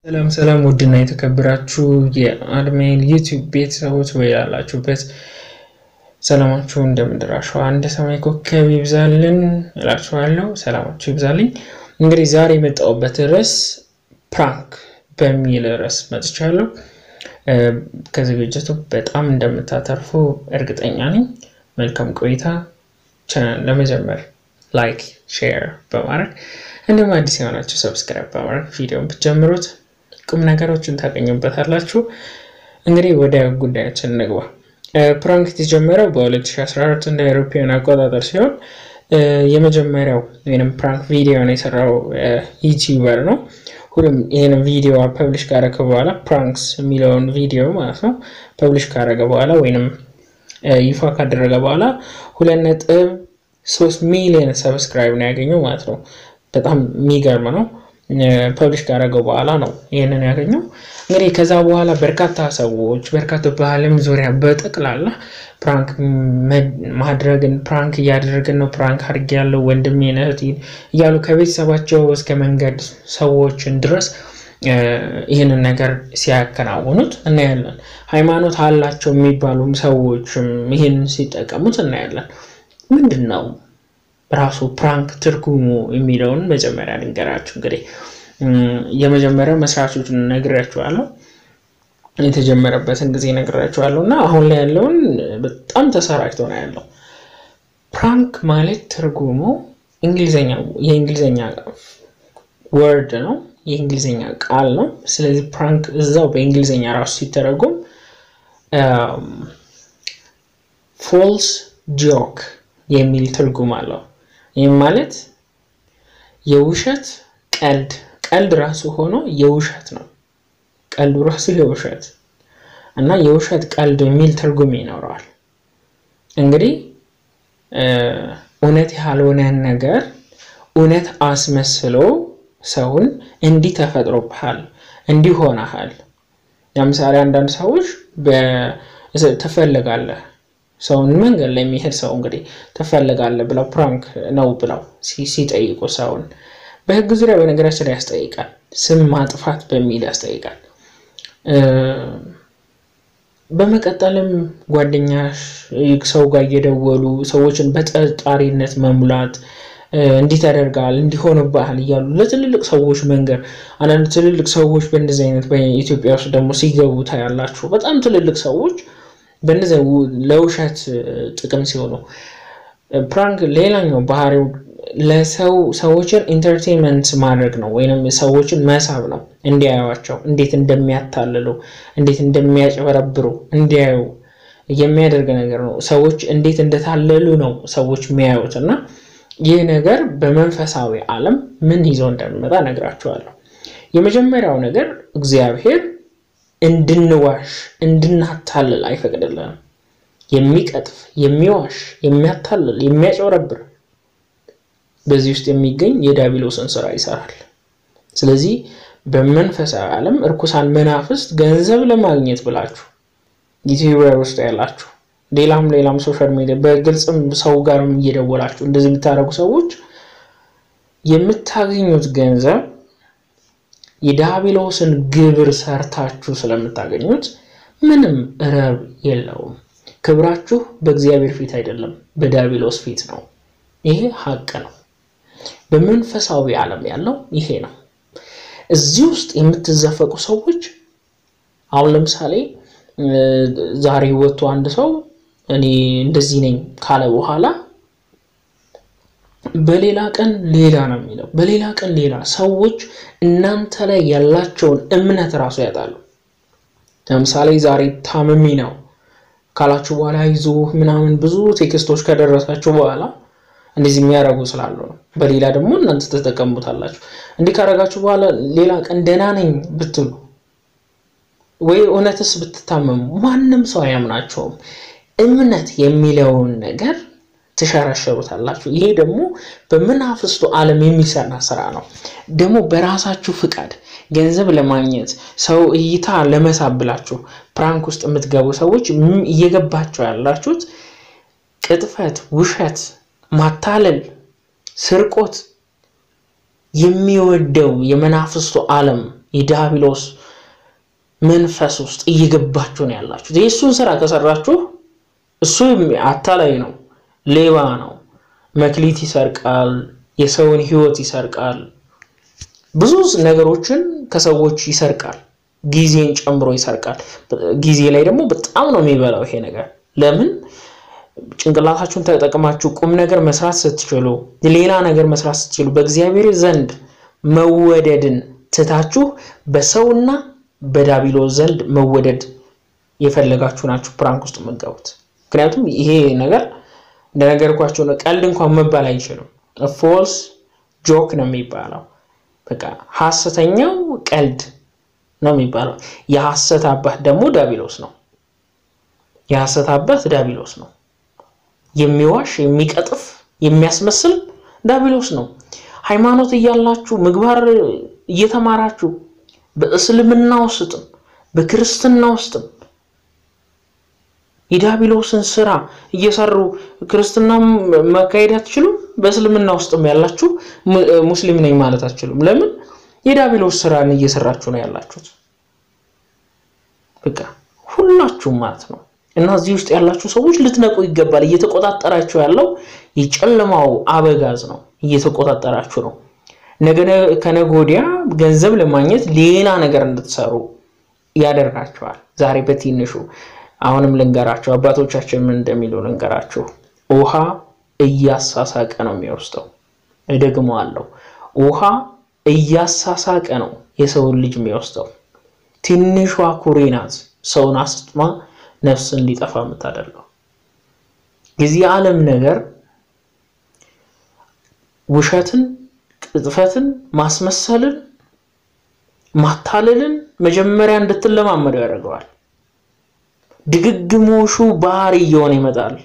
ሰላም ሰላም ውድና የተከበራችሁ የአድሜን ዩቲዩብ ቤተሰቦች ወይ ያላችሁበት ሰላማችሁ እንደምድራሸዋ እንደ ሰማይ ኮከብ ይብዛልን እላችኋለሁ። ሰላማችሁ ይብዛልኝ። እንግዲህ ዛሬ የመጣሁበት ርዕስ ፕራንክ በሚል ርዕስ መጥቻለሁ። ከዝግጅቱ በጣም እንደምታተርፉ እርግጠኛ ነኝ። መልካም ቆይታ። ቻናል ለመጀመር ላይክ፣ ሼር በማድረግ እንዲሁም አዲስ የሆናችሁ ሰብስክራይብ በማድረግ ቪዲዮን ብትጀምሩት ቁም ነገሮችን ታገኙበታላችሁ። እንግዲህ ወደ ጉዳያችን እንግባ። ፕራንክ የተጀመረው በ2014 እንደ አውሮፓውያን አቆጣጠር ሲሆን የመጀመሪያው ወይም ፕራንክ ቪዲዮን የሰራው ዩቲዩበር ነው። ሁሉም ይህን ቪዲዮ ፐብሊሽ ካረገ በኋላ ፕራንክስ የሚለውን ቪዲዮ ማለት ነው ፐብሊሽ ካረገ በኋላ ወይንም ይፋ ካደረገ በኋላ ሁለት ነጥብ ሶስት ሚሊዮን ሰብስክራይብ ነው ያገኘው ማለት ነው። በጣም የሚገርም ነው። ፐብሊሽ ካደረገው በኋላ ነው ይህንን ያገኘው። እንግዲህ ከዛ በኋላ በርካታ ሰዎች በርካታ በዓለም ዙሪያ በጠቅላላ ፕራንክ ማድረግን ፕራንክ እያደረግን ነው፣ ፕራንክ አድርጌ ያለው ወንድሜን እህቴን እያሉ ከቤተሰባቸው እስከ መንገድ ሰዎችን ድረስ ይህንን ነገር ሲያከናውኑት እናያለን። ሃይማኖት አላቸው የሚባሉም ሰዎችም ይህንን ሲጠቀሙት እናያለን። ምንድን ነው ራሱ ፕራንክ ትርጉሙ የሚለውን መጀመሪያ ልንገራችሁ። እንግዲህ የመጀመሪያው መስራቾችን ነግራችኋለሁ፣ የተጀመረበትን ጊዜ ነግራችኋለሁ እና አሁን ላይ ያለውን በጣም ተሰራጭቶ ነው ያለው። ፕራንክ ማለት ትርጉሙ እንግሊዝኛ የእንግሊዝኛ ወርድ ነው፣ የእንግሊዝኛ ቃል ነው። ስለዚህ ፕራንክ እዛው በእንግሊዝኛ ራሱ ሲተረጉም ፎልስ ጆክ የሚል ትርጉም አለው። ይህም ማለት የውሸት ቀልድ ቀልድ ራሱ ሆኖ የውሸት ነው። ቀልዱ ራሱ የውሸት እና የውሸት ቀልድ የሚል ትርጉም ይኖረዋል። እንግዲህ እውነት ያልሆነን ነገር እውነት አስመስሎ ሰውን እንዲህ ተፈጥሮብሃል፣ እንዲህ ሆነሃል። ለምሳሌ አንዳንድ ሰዎች ትፈልጋለህ ሰውን መንገድ ላይ የሚሄድ ሰው እንግዲህ ትፈልጋለህ ብለው ፕራንክ ነው ብለው ሲጠይቁ ሰውን በሕግ ዙሪያ በነገራችን ላይ ያስጠይቃል። ስም ማጥፋት በሚል ያስጠይቃል። በመቀጠልም ጓደኛሽ ሰው ጋር እየደወሉ ሰዎችን በጠርጣሪነት መሙላት እንዲህ ተደርጋል እንዲሆንብሃል እያሉ ለትልልቅ ሰዎች መንገር። አንዳንድ ትልልቅ ሰዎች በእንደዚህ አይነት በኢትዮጵያ ውስጥ ደግሞ ሲገቡ ታያላችሁ። በጣም ትልልቅ ሰዎች በእነዚያ ለውሸት ጥቅም ሲሆኑ ፕራንክ ሌላኛው ባህሪው ለሰው ሰዎችን ኢንተርቴንመንት ማድረግ ነው፣ ወይም ሰዎችን መሳብ ነው። እንዲያዩቸው እንዴት እንደሚያታልሉ እንዴት እንደሚያጭበረብሩ እንዲያዩ የሚያደርግ ነገር ነው። ሰዎች እንዴት እንደታለሉ ነው ሰዎች የሚያዩት እና ይህ ነገር በመንፈሳዊ ዓለም ምን ይዞ እንደሚመጣ ነግራችኋለሁ። የመጀመሪያው ነገር እግዚአብሔር እንድንዋሽ እንድናታልል አይፈቅድልንም። የሚቀጥፍ የሚዋሽ የሚያታልል የሚያጭበረብር በዚህ ውስጥ የሚገኝ የዲያብሎስን ስራ ይሰራል። ስለዚህ በመንፈሳዊ ዓለም እርኩሳን መናፍስት ገንዘብ ለማግኘት ብላችሁ ዩቲዩበር ውስጥ ያላችሁ ሌላም ሌላም ሶሻል ሚዲያ በግልጽም ሰው ጋርም እየደወላችሁ እንደዚህ የምታደርጉ ሰዎች የምታገኙት ገንዘብ የዲያብሎስን ግብር ሰርታችሁ ስለምታገኙት ምንም ረብ የለውም። ክብራችሁ በእግዚአብሔር ፊት አይደለም፣ በዲያብሎስ ፊት ነው። ይሄ ሀቅ ነው። በመንፈሳዊ ዓለም ያለው ይሄ ነው። እዚህ ውስጥ የምትዘፈቁ ሰዎች አሁን ለምሳሌ ዛሬ ወጥቶ አንድ ሰው እኔ እንደዚህ ነኝ ካለ በኋላ በሌላ ቀን ሌላ ነው የሚለው፣ በሌላ ቀን ሌላ። ሰዎች እናንተ ላይ ያላቸውን እምነት እራሱ ያጣሉ። ለምሳሌ ዛሬ ታምሚ ነው ካላችሁ በኋላ ይዞ ምናምን ብዙ ቴክስቶች ከደረሳችሁ በኋላ እንደዚህ የሚያደርጉ ስላሉ ነው። በሌላ ደግሞ እናንተ ተጠቀሙታላችሁ። እንዲህ ካደረጋችሁ በኋላ ሌላ ቀን ደህና ነኝ ብትሉ ወይ እውነትስ ብትታመሙ ማንም ሰው አያምናቸውም። እምነት የሚለውን ነገር ትሸረሸሩታላችሁ። ይሄ ደግሞ በመናፍስቱ ዓለም የሚሰራ ስራ ነው። ደግሞ በራሳችሁ ፍቃድ ገንዘብ ለማግኘት ሰው እይታ ለመሳብ ብላችሁ ፕራንክ ውስጥ የምትገቡ ሰዎች እየገባቸው ያላችሁት ቅጥፈት፣ ውሸት፣ ማታለል፣ ስርቆት የሚወደው የመናፍስቱ ዓለም የዲያብሎስ መንፈስ ውስጥ እየገባችሁ ነው ያላችሁት። የእሱን ስራ ከሰራችሁ እሱ አታላይ ነው፣ ሌባ ነው፣ መክሊት ይሰርቃል፣ የሰውን ህይወት ይሰርቃል፣ ብዙ ነገሮችን ከሰዎች ይሰርቃል፣ ጊዜን ጨምሮ ይሰርቃል። ጊዜ ላይ ደግሞ በጣም ነው የሚበላው ይሄ ነገር። ለምን ጭንቅላታችሁን ተጠቅማችሁ ቁም ነገር መስራት ስትችሉ፣ ሌላ ነገር መስራት ስትችሉ፣ በእግዚአብሔር ዘንድ መወደድን ትታችሁ በሰውና በዲያብሎስ ዘንድ መወደድ የፈለጋችሁ ናችሁ ፕራንክ ውስጥ የምትገቡት። ምክንያቱም ይሄ ነገር እንደነገርኳቸው ነው፣ ቀልድ እንኳን መባል አይችልም። ፎልስ ጆክ ነው የሚባለው። በቃ ሐሰተኛው ቀልድ ነው የሚባለው። የሐሰት አባት ደግሞ ዲያብሎስ ነው። የሐሰት አባት ዲያብሎስ ነው። የሚዋሽ የሚቀጥፍ የሚያስመስል ዲያብሎስ ነው። ሃይማኖት እያላችሁ ምግባር እየተማራችሁ በእስልምና ውስጥም በክርስትና ውስጥም የዲያብሎስን ስራ እየሰሩ ክርስትና መካሄድ አትችሉም። በእስልምና ውስጥም ያላችሁ ሙስሊም ነኝ ማለት አትችሉም። ለምን? የዲያብሎስ ስራን እየሰራችሁ ነው ያላችሁት። በቃ ሁላችሁም ማለት ነው። እና እዚህ ውስጥ ያላችሁ ሰዎች ልትነቁ ይገባል። እየተቆጣጠራችሁ ያለው የጨለማው አበጋዝ ነው። እየተቆጣጠራችሁ ነው። ነገ ከነገ ወዲያ ገንዘብ ለማግኘት ሌላ ነገር እንድትሰሩ ያደርጋቸዋል። ዛሬ በትንሹ አሁንም ልንገራቸው፣ አባቶቻችን ምን እንደሚሉ ልንገራችሁ። ውሃ እያሳሳቀ ነው የሚወስደው። እደግመዋለሁ፣ ውሃ እያሳሳቀ ነው የሰውን ልጅ የሚወስደው። ትንሿ ኩሬ ናት ሰውን አስጥማ ነፍስ እንዲጠፋ የምታደርገው። የዚህ ዓለም ነገር ውሸትን፣ ቅጥፈትን፣ ማስመሰልን፣ ማታለልን መጀመሪያ እንድትለማመደው ያደርገዋል። ድግግሞሹ ባህሪ እየሆነ ይመጣል።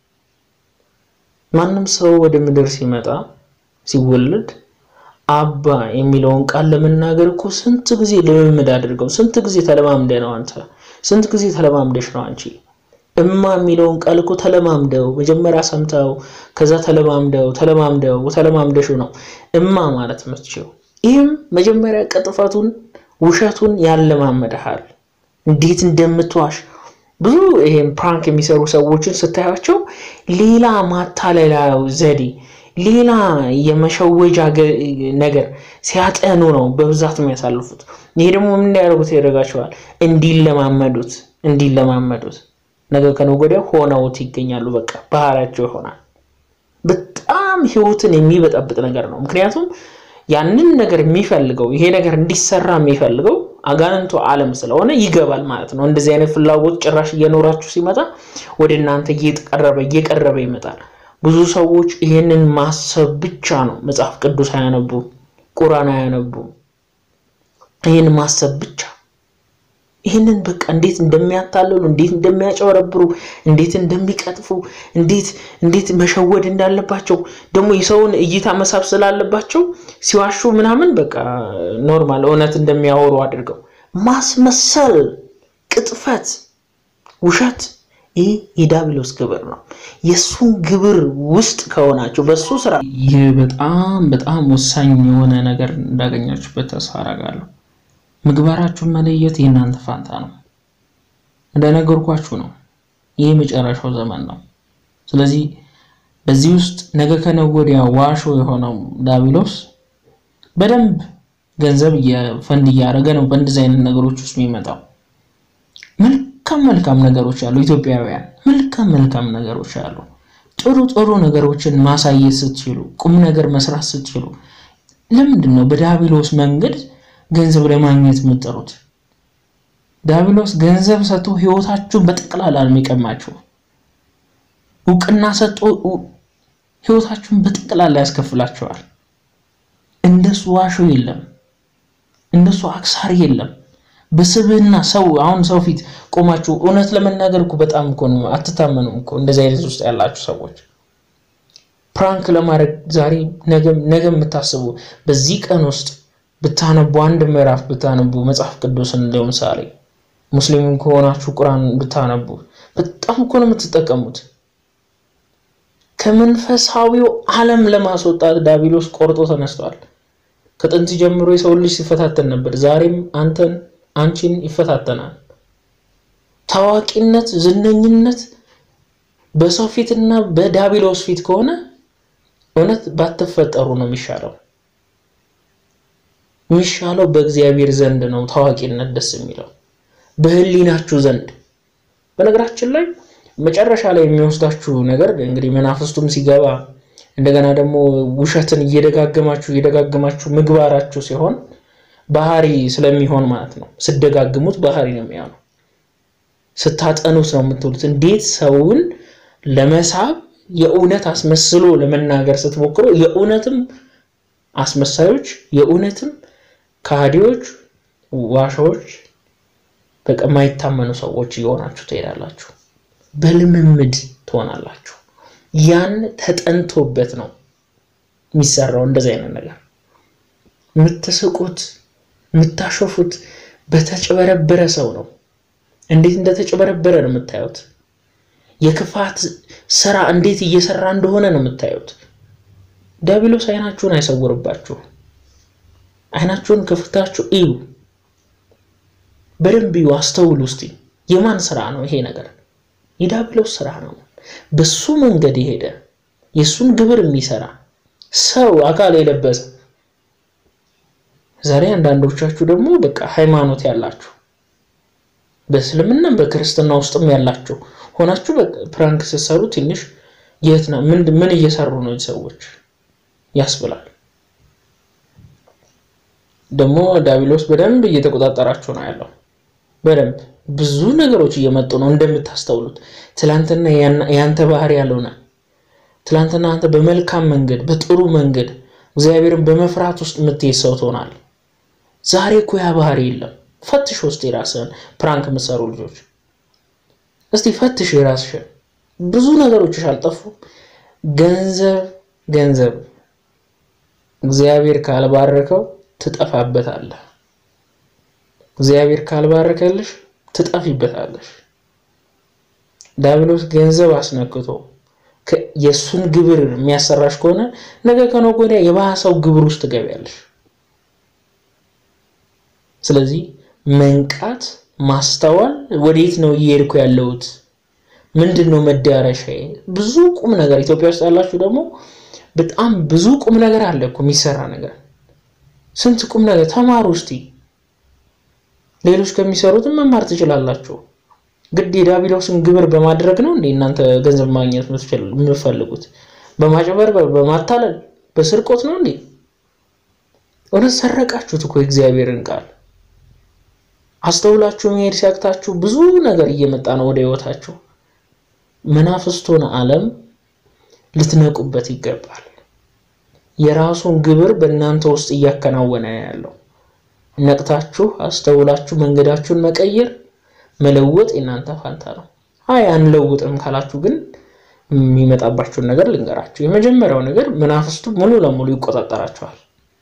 ማንም ሰው ወደ ምድር ሲመጣ ሲወለድ አባ የሚለውን ቃል ለመናገር እኮ ስንት ጊዜ ልምምድ አድርገው፣ ስንት ጊዜ ተለማምደ ነው አንተ፣ ስንት ጊዜ ተለማምደሽ ነው አንቺ። እማ የሚለውን ቃል እኮ ተለማምደው መጀመሪያ ሰምተው ከዛ ተለማምደው ተለማምደው ተለማምደሹ ነው እማ ማለት የምትችለው። ይህም መጀመሪያ ቅጥፈቱን ውሸቱን ያለማመድሃል፣ እንዴት እንደምትዋሽ ብዙ ይሄን ፕራንክ የሚሰሩ ሰዎችን ስታያቸው ሌላ ማታለላዊ ዘዴ ሌላ የመሸወጃ ነገር ሲያጠኑ ነው በብዛት የሚያሳልፉት። ይሄ ደግሞ ምን እንዲያደርጉት ያደርጋቸዋል? እንዲለማመዱት እንዲለማመዱት ነገ ከነገ ወዲያ ሆነውት ይገኛሉ። በቃ ባህሪያቸው ይሆናል። በጣም ህይወትን የሚበጠብጥ ነገር ነው። ምክንያቱም ያንን ነገር የሚፈልገው ይሄ ነገር እንዲሰራ የሚፈልገው አጋንንቱ ዓለም ስለሆነ ይገባል ማለት ነው። እንደዚህ አይነት ፍላጎት ጭራሽ እየኖራችሁ ሲመጣ ወደ እናንተ እየቀረበ እየቀረበ ይመጣል። ብዙ ሰዎች ይህንን ማሰብ ብቻ ነው። መጽሐፍ ቅዱስ አያነቡ፣ ቁራን አያነቡ። ይህን ማሰብ ብቻ ይህንን በቃ እንዴት እንደሚያታልሉ፣ እንዴት እንደሚያጨበረብሩ፣ እንዴት እንደሚቀጥፉ፣ እንዴት እንዴት መሸወድ እንዳለባቸው ደግሞ የሰውን እይታ መሳብ ስላለባቸው ሲዋሹ ምናምን በቃ ኖርማል እውነት እንደሚያወሩ አድርገው ማስመሰል፣ ቅጥፈት፣ ውሸት ይህ የዲያብሎስ ግብር ነው። የእሱን ግብር ውስጥ ከሆናችሁ በእሱ ስራ ይህ በጣም በጣም ወሳኝ የሆነ ነገር እንዳገኛችሁበት ተስፋ አደርጋለሁ። ምግባራችሁን መለየት የእናንተ ፋንታ ነው። እንደነገርኳችሁ ነው። ይህ የመጨረሻው ዘመን ነው። ስለዚህ በዚህ ውስጥ ነገ ከነገ ወዲያ ዋሾ የሆነው ዲያብሎስ በደንብ ገንዘብ ፈንድ እያደረገ ነው በእንደዚህ አይነት ነገሮች ውስጥ የሚመጣው። መልካም መልካም ነገሮች አሉ። ኢትዮጵያውያን መልካም መልካም ነገሮች አሉ። ጥሩ ጥሩ ነገሮችን ማሳየት ስትችሉ፣ ቁም ነገር መስራት ስትችሉ፣ ለምንድን ነው በዲያብሎስ መንገድ ገንዘብ ለማግኘት የምትጠሩት? ዲያብሎስ ገንዘብ ሰጥቶ ህይወታችሁን በጠቅላላ የሚቀማችሁ እውቅና ሰጥቶ ህይወታችሁን በጠቅላላ ያስከፍላችኋል። እንደሱ ዋሾ የለም፣ እንደሱ አክሳሪ የለም። በስብህና ሰው አሁን ሰው ፊት ቆማችሁ እውነት ለመናገር እኮ በጣም እኮ ነው አትታመኑም እኮ እንደዚህ አይነት ውስጥ ያላችሁ ሰዎች ፕራንክ ለማድረግ ዛሬ ነገ የምታስቡ በዚህ ቀን ውስጥ ብታነቡ አንድ ምዕራፍ ብታነቡ መጽሐፍ ቅዱስን ለምሳሌ ሙስሊም ከሆናችሁ ቁርአን ብታነቡ በጣም እኮ ነው የምትጠቀሙት። ከመንፈሳዊው ዓለም ለማስወጣት ዲያብሎስ ቆርጦ ተነስቷል። ከጥንት ጀምሮ የሰው ልጅ ሲፈታተን ነበር። ዛሬም አንተን አንቺን ይፈታተናል። ታዋቂነት፣ ዝነኝነት በሰው ፊትና በዳቢሎስ ፊት ከሆነ እውነት ባትፈጠሩ ነው የሚሻለው። የሚሻለው በእግዚአብሔር ዘንድ ነው ታዋቂነት ደስ የሚለው በሕሊናችሁ ዘንድ። በነገራችን ላይ መጨረሻ ላይ የሚወስዳችሁ ነገር እንግዲህ መናፍስቱም ሲገባ እንደገና ደግሞ ውሸትን እየደጋገማችሁ እየደጋገማችሁ ምግባራችሁ ሲሆን ባህሪ ስለሚሆን ማለት ነው። ስደጋግሙት ባህሪ ነው የሚሆነው። ስታጠኑት ነው የምትውሉት። እንዴት ሰውን ለመሳብ የእውነት አስመስሎ ለመናገር ስትሞክሩ የእውነትም አስመሳዮች የእውነትም ከሃዲዎች፣ ዋሻዎች፣ በቃ የማይታመኑ ሰዎች እየሆናችሁ ትሄዳላችሁ። በልምምድ ትሆናላችሁ። ያን ተጠንቶበት ነው የሚሰራው። እንደዚህ አይነት ነገር የምትስቁት የምታሾፉት በተጨበረበረ ሰው ነው። እንዴት እንደተጨበረበረ ነው የምታዩት። የክፋት ስራ እንዴት እየሰራ እንደሆነ ነው የምታዩት። ዲያብሎስ አይናችሁን አይሰውርባችሁ። አይናችሁን ክፍታችሁ እዩ፣ በደንብ እዩ፣ አስተውሉ። እስቲ የማን ስራ ነው ይሄ ነገር? የዲያብሎስ ስራ ነው። በሱ መንገድ የሄደ የእሱን ግብር የሚሰራ ሰው አካል የለበሰ ዛሬ አንዳንዶቻችሁ ደግሞ በቃ ሃይማኖት ያላችሁ በእስልምናም በክርስትና ውስጥም ያላችሁ ሆናችሁ ፕራንክ ስትሰሩ ትንሽ የት ነው ምን እየሰሩ ነው ሰዎች ያስብላል። ደግሞ ዲያብሎስ በደንብ እየተቆጣጠራችሁ ነው ያለው። በደንብ ብዙ ነገሮች እየመጡ ነው እንደምታስተውሉት። ትላንትና ያንተ ባህሪ ያልሆነ ትላንትና አንተ በመልካም መንገድ በጥሩ መንገድ እግዚአብሔርን በመፍራት ውስጥ የምትሄድ ሰው ትሆናል። ዛሬ እኮ ያ ባህሪ የለም። ፈትሽ ውስጥ የራስህን ፕራንክ የምትሰሩ ልጆች እስቲ ፈትሽ የራስሽን። ብዙ ነገሮችሽ አልጠፉም። ገንዘብ ገንዘብ እግዚአብሔር ካልባረከው ትጠፋበታለህ። እግዚአብሔር ካልባረከልሽ ትጠፊበታለሽ። ዲያብሎስ ገንዘብ አስነክቶ የእሱን ግብር የሚያሰራሽ ከሆነ ነገ ከነገ ወዲያ የባሰው ግብር ውስጥ ትገቢያለሽ። ስለዚህ መንቃት፣ ማስተዋል፣ ወዴት ነው እየሄድኩ ያለሁት? ምንድን ነው መዳረሻዬ? ብዙ ቁም ነገር ኢትዮጵያ ውስጥ ያላችሁ ደግሞ በጣም ብዙ ቁም ነገር አለ እኮ የሚሰራ ነገር። ስንት ቁም ነገር ተማሩ እስቲ። ሌሎች ከሚሰሩትም መማር ትችላላችሁ። ግድ የዲያብሎስን ግብር በማድረግ ነው እንዴ እናንተ ገንዘብ ማግኘት የምትፈልጉት? በማጭበርበር፣ በማታለል፣ በስርቆት ነው እንዴ? እውነት ሰረቃችሁት እኮ የእግዚአብሔርን ቃል አስተውላችሁ መሄድ ሲያቅታችሁ ብዙ ነገር እየመጣ ነው ወደ ህይወታችሁ። መናፍስቱን ዓለም ልትነቁበት ይገባል። የራሱን ግብር በእናንተ ውስጥ እያከናወነ ያለው ነቅታችሁ አስተውላችሁ መንገዳችሁን መቀየር መለወጥ የእናንተ ፋንታ ነው። አይ አንለውጥም ካላችሁ ግን የሚመጣባችሁን ነገር ልንገራችሁ። የመጀመሪያው ነገር መናፍስቱ ሙሉ ለሙሉ ይቆጣጠራችኋል።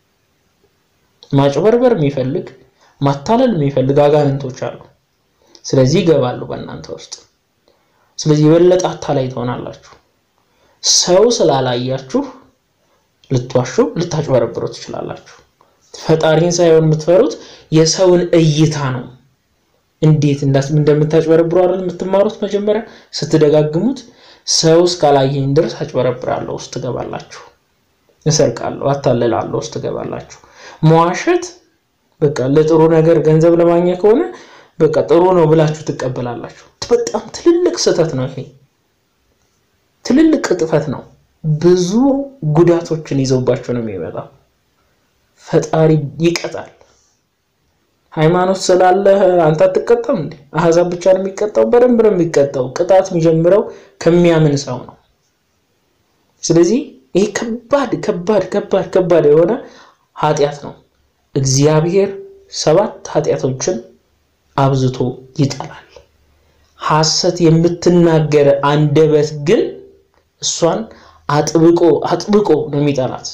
ማጭበርበር የሚፈልግ ማታለል የሚፈልግ አጋንንቶች አሉ። ስለዚህ ይገባሉ በእናንተ ውስጥ። ስለዚህ የበለጠ አታላይ ትሆናላችሁ። ሰው ስላላያችሁ ልትዋሹ፣ ልታጭበረብሩ ትችላላችሁ። ፈጣሪን ሳይሆን የምትፈሩት የሰውን እይታ ነው። እንዴት እንደምታጭበረብሩ አይደል የምትማሩት። መጀመሪያ ስትደጋግሙት ሰው እስካላየኝ ድረስ አጭበረብራለሁ ውስጥ ትገባላችሁ። እሰርቃለሁ፣ አታልላለሁ ውስጥ ትገባላችሁ። መዋሸት በቃ ለጥሩ ነገር ገንዘብ ለማግኘት ከሆነ በቃ ጥሩ ነው ብላችሁ ትቀበላላችሁ። በጣም ትልልቅ ስህተት ነው ይሄ፣ ትልልቅ ቅጥፈት ነው። ብዙ ጉዳቶችን ይዘውባቸው ነው የሚመጣው። ፈጣሪ ይቀጣል። ሃይማኖት ስላለ አንተ አትቀጣም እንዴ? አህዛብ ብቻ ነው የሚቀጣው? በደንብ ነው የሚቀጣው። ቅጣት የሚጀምረው ከሚያምን ሰው ነው። ስለዚህ ይሄ ከባድ ከባድ ከባድ ከባድ የሆነ ኃጢአት ነው። እግዚአብሔር ሰባት ኃጢአቶችን አብዝቶ ይጠላል። ሐሰት የምትናገር አንደበት ግን እሷን አጥብቆ አጥብቆ ነው የሚጠላት።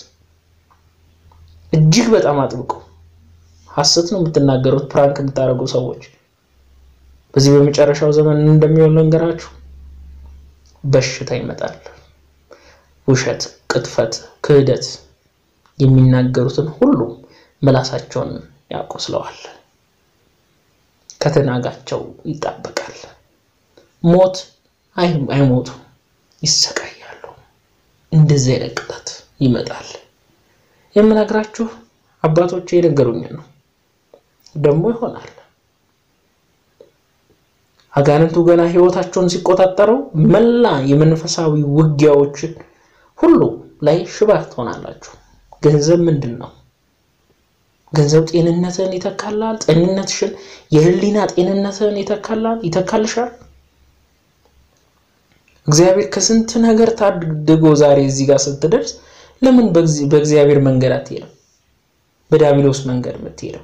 እጅግ በጣም አጥብቆ ሐሰት ነው የምትናገሩት፣ ፕራንክ የምታደርጉ ሰዎች በዚህ በመጨረሻው ዘመን እንደሚሆን ልንገራችሁ። በሽታ ይመጣል። ውሸት፣ ቅጥፈት፣ ክህደት የሚናገሩትን ሁሉ ምላሳቸውን ያቆስለዋል፣ ከትናጋቸው ይጣበቃል። ሞት አይሞቱ ይሰቃያሉ። እንደዚህ አይነት ቅጣት ይመጣል። የምነግራችሁ አባቶቼ የነገሩኝ ነው። ደግሞ ይሆናል። አጋንንቱ ገና ሕይወታቸውን ሲቆጣጠረው መላ የመንፈሳዊ ውጊያዎችን ሁሉ ላይ ሽባ ትሆናላችሁ። ገንዘብ ምንድን ነው? ገንዘብ ጤንነትን ይተካላል። ጤንነትሽን የህሊና ጤንነትን ይተካላል፣ ይተካልሻል። እግዚአብሔር ከስንት ነገር ታድጎ ዛሬ እዚህ ጋር ስትደርስ ለምን በእግዚአብሔር መንገድ አትሄድም? በዳቢሎስ መንገድ የምትሄደው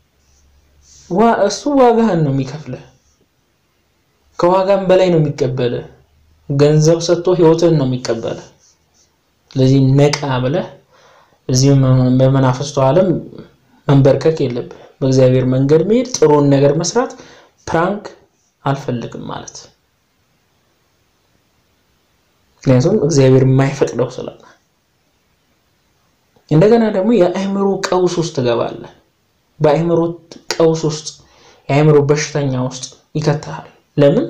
እሱ ዋጋህን ነው የሚከፍልህ። ከዋጋም በላይ ነው የሚቀበልህ። ገንዘብ ሰጥቶ ህይወትህን ነው የሚቀበልህ። ስለዚህ ነቃ ብለህ እዚህ በመናፍስቱ ዓለም መንበርከክ የለብህ። በእግዚአብሔር መንገድ መሄድ፣ ጥሩን ነገር መስራት፣ ፕራንክ አልፈልግም ማለት ምክንያቱም እግዚአብሔር የማይፈቅደው ስላለ። እንደገና ደግሞ የአእምሮ ቀውስ ውስጥ ትገባለህ። በአእምሮ ቀውስ ውስጥ የአእምሮ በሽተኛ ውስጥ ይከተሃል። ለምን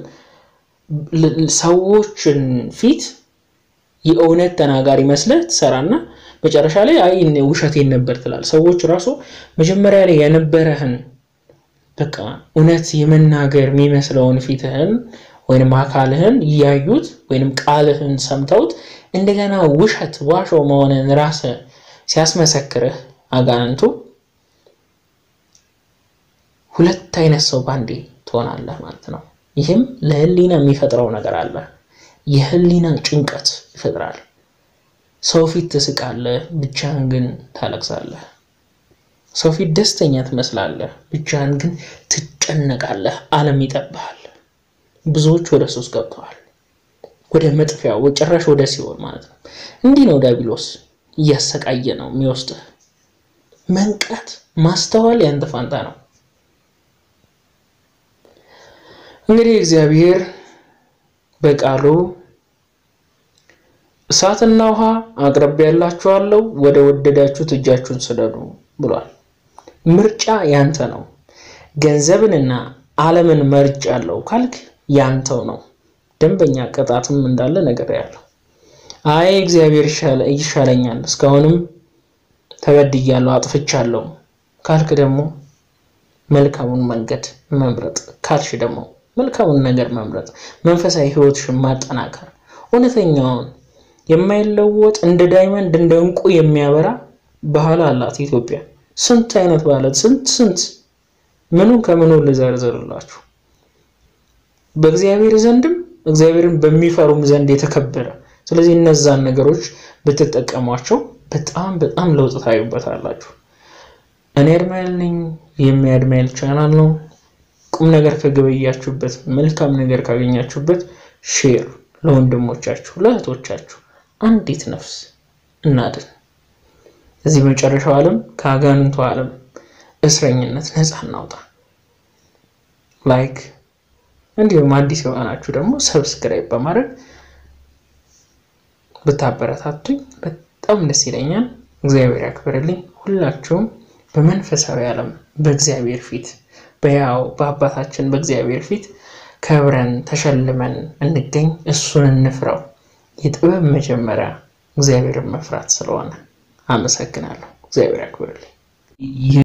ሰዎችን ፊት የእውነት ተናጋሪ መስለህ ትሰራና መጨረሻ ላይ አይ ውሸቴን ነበር ትላል። ሰዎች ራሱ መጀመሪያ ላይ የነበረህን በቃ እውነት የመናገር የሚመስለውን ፊትህን ወይንም አካልህን እያዩት ወይንም ቃልህን ሰምተውት እንደገና ውሸት ዋሾ መሆንን ራስህ ሲያስመሰክርህ አጋንንቱ ሁለት አይነት ሰው ባንዴ ትሆናለህ ማለት ነው። ይህም ለህሊና የሚፈጥረው ነገር አለ። የህሊና ጭንቀት ይፈጥራል። ሰው ፊት ትስቃለህ፣ ብቻህን ግን ታለቅሳለህ። ሰው ፊት ደስተኛ ትመስላለህ፣ ብቻህን ግን ትጨነቃለህ። ዓለም ይጠብሃል። ብዙዎች ወደ ሱስ ገብተዋል። ወደ መጥፊያ ጭራሽ ወደ ሲኦል ማለት ነው። እንዲህ ነው ዲያብሎስ እያሰቃየ ነው የሚወስድህ። መንቃት ማስተዋል ያንተ ፋንታ ነው። እንግዲህ እግዚአብሔር በቃሉ እሳትና ውሃ አቅርቤላችኋለሁ ወደ ወደዳችሁት እጃችሁን ስደዱ ብሏል። ምርጫ ያንተ ነው። ገንዘብንና ዓለምን መርጫለሁ ካልክ ያንተው ነው። ደንበኛ ቅጣትም እንዳለ ነገር ያለው አይ እግዚአብሔር ይሻለኛል፣ እስካሁንም ተበድያለሁ፣ አጥፍቻለሁ ካልክ ደግሞ መልካሙን መንገድ መምረጥ ካልሽ ደግሞ መልካሙን ነገር መምረጥ፣ መንፈሳዊ ሕይወትሽን ማጠናከር፣ እውነተኛውን የማይለወጥ እንደ ዳይመንድ እንደ ዕንቁ የሚያበራ ባህል አላት ኢትዮጵያ። ስንት አይነት ባህላት ስንት ስንት ምኑን ከምኑ ልዘርዝርላችሁ። በእግዚአብሔር ዘንድም እግዚአብሔርን በሚፈሩም ዘንድ የተከበረ። ስለዚህ እነዛን ነገሮች ብትጠቀሟቸው በጣም በጣም ለውጥ ታዩበታላችሁ። እኔ አድማያል ነኝ። የሚያድማያል ቻናል ነው። ቁም ነገር ከገበያችሁበት፣ መልካም ነገር ካገኛችሁበት ሼር ለወንድሞቻችሁ ለእህቶቻችሁ አንዲት ነፍስ እናድን። እዚህ መጨረሻው ዓለም ከአጋንንቱ ዓለም እስረኝነት ነፃ እናውጣ። ላይክ እንዲሁም አዲስ የሆናችሁ ደግሞ ሰብስክራይብ በማድረግ ብታበረታቱኝ በጣም ደስ ይለኛል። እግዚአብሔር ያክብርልኝ። ሁላችሁም በመንፈሳዊ ዓለም በእግዚአብሔር ፊት በያው በአባታችን በእግዚአብሔር ፊት ከብረን ተሸልመን እንገኝ። እሱን እንፍረው። የጥበብ መጀመሪያ እግዚአብሔርን መፍራት ስለሆነ አመሰግናለሁ። እግዚአብሔር ያክብርልኝ።